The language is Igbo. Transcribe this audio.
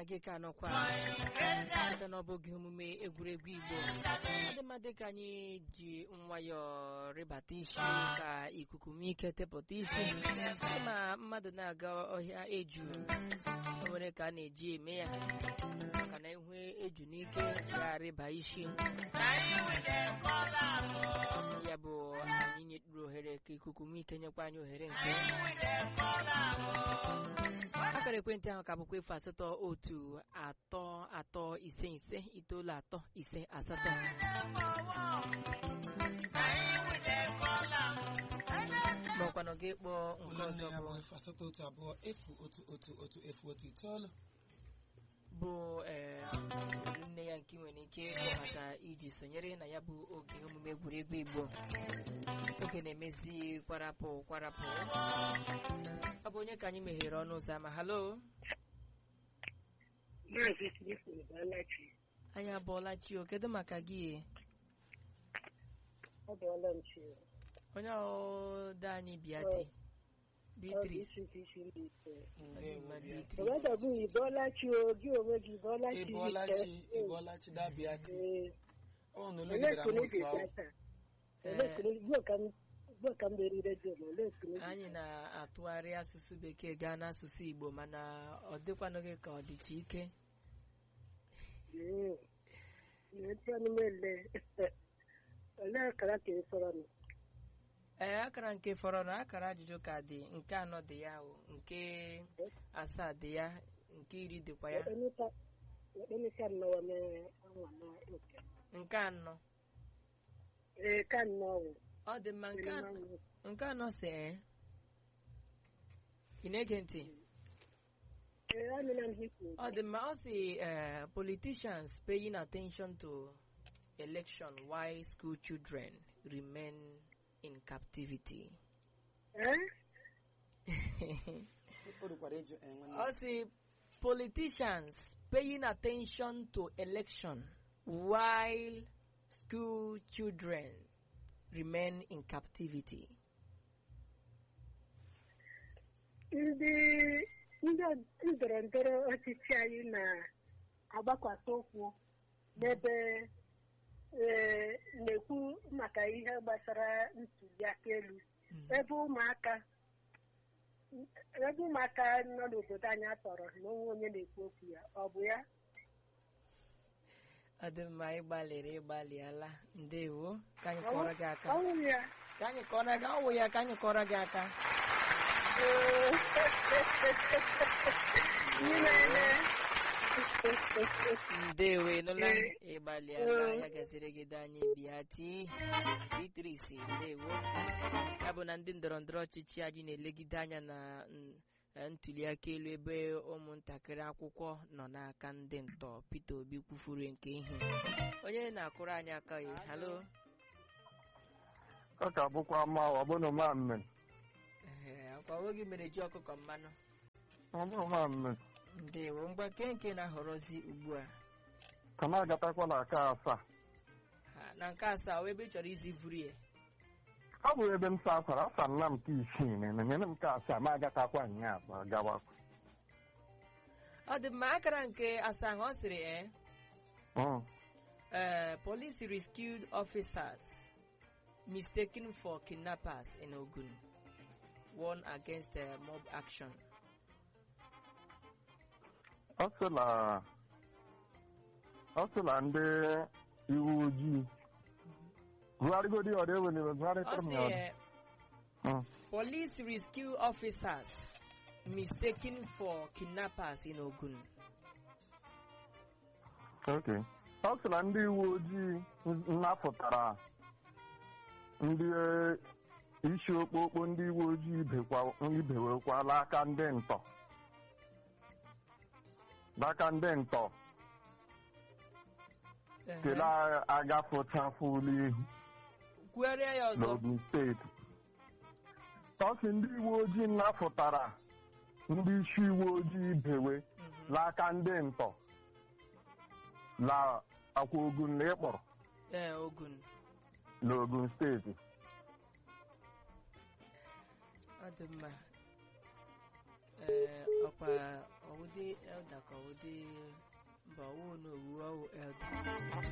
gị ka nọkwa ebe na ọ bụghị omume egwuregwu igbo ọ dị mma dịka anyị ji nwayọọ rịbata isi ka ikuku nwee ike tepụta isi ma mmadụ na-aga ọhịa eju o nwere ka a na-eji eme ya maka na ihu eju n'ike ya rịba isi ya bụ anyị nyeturu ohere ka ikuku nwee ike nyekwa anyị ohere nke akara ekwentị ahụ ka bụkwa efu asatọ otu atọ atọ ise ise itoolu atọ ise asatọ maọkwanụ gị kpọọ nke ụlọ nne ọzọ ya bụ bụ efu asatọ otu abụọ efu otu otu otu efu otu itoolu bụ ee olu nne ya nke ị nwere ike ịkpọ maka iji sonyere na ya bụ oge omume egwuregwu igbo oge na-emezi kwarapụ kwarapụ ọ bụ onye ka anyị meghere ọnụ ụzọ ama halo Maazị Smith Balachi, anyị abụọla chi o kedu maka gị ọ bụọla m chi. onye ọdọ anyị biati Ọ Beatrice isi nke isi ndị ise. ndewo Beatrice. Obodo bụ Ibolachi o, gị onwe gị Ibolachi ịbọọlachi ịbọọlachi dabiati Ee, ọ na olu olee gidere ekele m gị otu ahụ taa? Olee ekele gị? Gbuo ka m gbuo ka m beri redio ma olee ekele gị? anyị na-atụgharị asụsụ bekee gaa n'asụsụ igbo mana ọ dịkwanụghị ka ọ dịcha ike Ee, na-eti ọnụ m ele. Olee akara ka ị fọrọ nụ? ee akara nke fọrọ na akara ajụjụ ka dị nke anọ dị ya o nke asaa dị ya nke iri dịkwa ya Ekpemịka nnọọ mee anwa na oke. nke anọ Ee, ka nnọọ wụ. ọ dị mma nke anọ nke anọ si ee ị na-ege ntị Ee, anụla m ihe i kwuru. ọ dị mma ọ si eh, politicians paying attention to election while school children remain in captivity Ee? o rukwara ịjụ eh, nwanne ọ si politicians paying attention to election while school children remain in captivity ndị ndị ndọrọ ndọrọ ọchịchị anyị na-agbakwata ụkwụ n'ebe ee, na-ekwu maka ihe gbasara ntuli aka elu ebe ụmụaka ebe ụmụaka nọ n'obodo anyị atọrọ na onwe onye na-ekwu okwu ya ọ bụ ya ọ dị mma ịgbalịrị ịgbalịala ndewo ka anyị kọrọ gị aka ọnwụ ya ka anyị kọrọ gị ọwụ ya ka anyị kọrọ gị aka Ee. Ihe na-eme. ndewo ịnụla Ee. ịgbalịala Ee. ya gaziri gị dị anyị bịa ti Beatrice ndewo ya bụ na ndị ndọrọ ndọrọ ọchịchị anyị na-elegide anya na n- eh, ntuli aka elu ebe ụmụntakịrị akwụkwọ nọ n'aka ndị ntọ Peter Obi kwufuru nke ihe onye na-akụrụ anyị aka ya halo ọ ka bụkwa mma ọ bụrụ ma mme Ehe, akwa oge mere ji ọkụkọ mmanụ ọ bụrụ ma mme ndewo mgba nke nke na-ahọrọzi ugbu a ka m agatakwa na aka asaa Ha, na nke asaa ọ ebe ị chọrọ izi vuru ya ọ bụ ebe m sa akwara asa nna m nke isii na enyere m nke asaa ma agatakwa nya abụọ gawa ọ dị mma akara nke asaa ahụ ọ sịrị ee Mm. Uh, police rescued officers mistaken for kidnappers in Ogun. Warn against uh, mob action. ọ sị na ọ sị na ndị iwu ojii gụgharịgodi ọ dị ewelere gụgharịtara m ya Also, ọ dị. uh, Mm. police rescue officers mistaken for kidnappers in Ogun. Okay. ọ sị na ndị uwe ojii nnapụtara ndị eh, isi okpokpo ndị uwe ojii ibekwa- ibewekwala aka ndị ntọ n'aka ndị ntọ kele agafụchafụla ihu Kwuere ya ọzọ. n'Ogun steeti ọ sị ndị uwe ojii nnapụtara ndị isi uwe ojii ibewe Mhm. n'aka ndị ntọ la akwa ogun na ịkpọrọ Eh, Ogun. n'Ogun steeti Ọ dị mma. ee ọkwa ọwụdị elda ka ọwụdị mba ọwụ na owu ọwụ elda